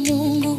Mungu.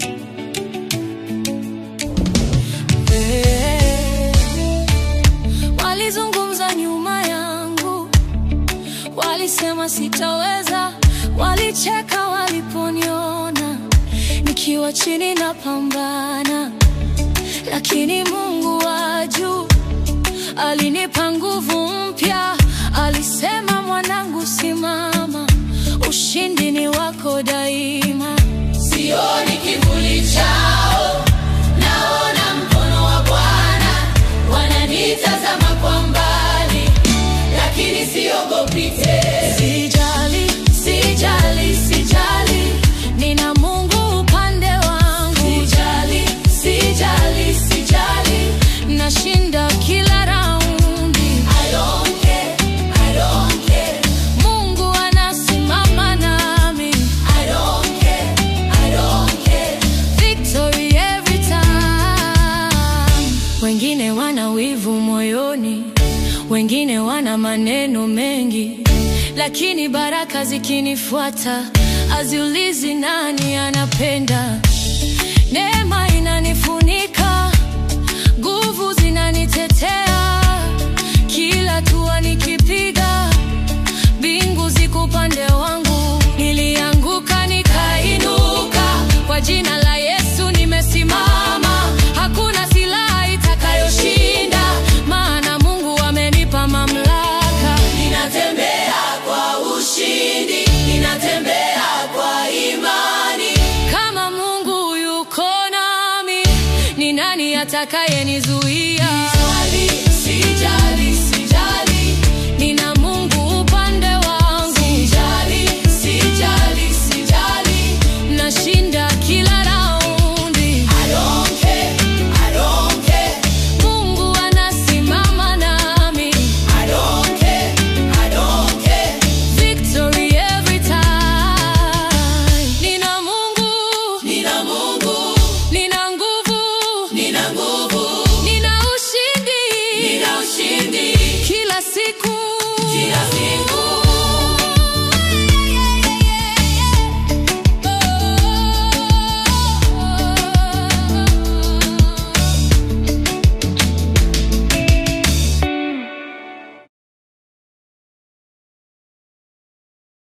Eh, Walizungumza nyuma yangu, walisema sitaweza, walicheka waliponiona nikiwa chini na pambana, lakini Mungu wa juu alinipa nguvu mpya. Alisema, mwanangu, simama, ushindi ni wako daima. Sioni kivuli chao, naona mkono wa Bwana. Wananitazama kwa mbali, lakini siogopi tena. Sijali, sijali, sijali, nina Mungu upande wangu. Sijali, sijali, sijali, nashinda kila raundi. I don't care, I don't care. Mungu anasimama nami. I don't care, I don't care. Victory every time. Wengine wana wivu moyoni, wengine wana maneno mengi, lakini baraka zikinifuata aziulizi nani anapenda. Neema inanifunika, nguvu zinanitetea, kila tua nikipiga, mbingu ziko upande wangu. Nilianguka nikainuka, kwa jina la Yesu nimesimama. Hakuna silaha itakayoshinda, maana Mungu amenipa mamlaka. Ninatembea kwa ushindi, ninatembea kwa imani. Kama Mungu yuko nami, ni nani atakayenizuia?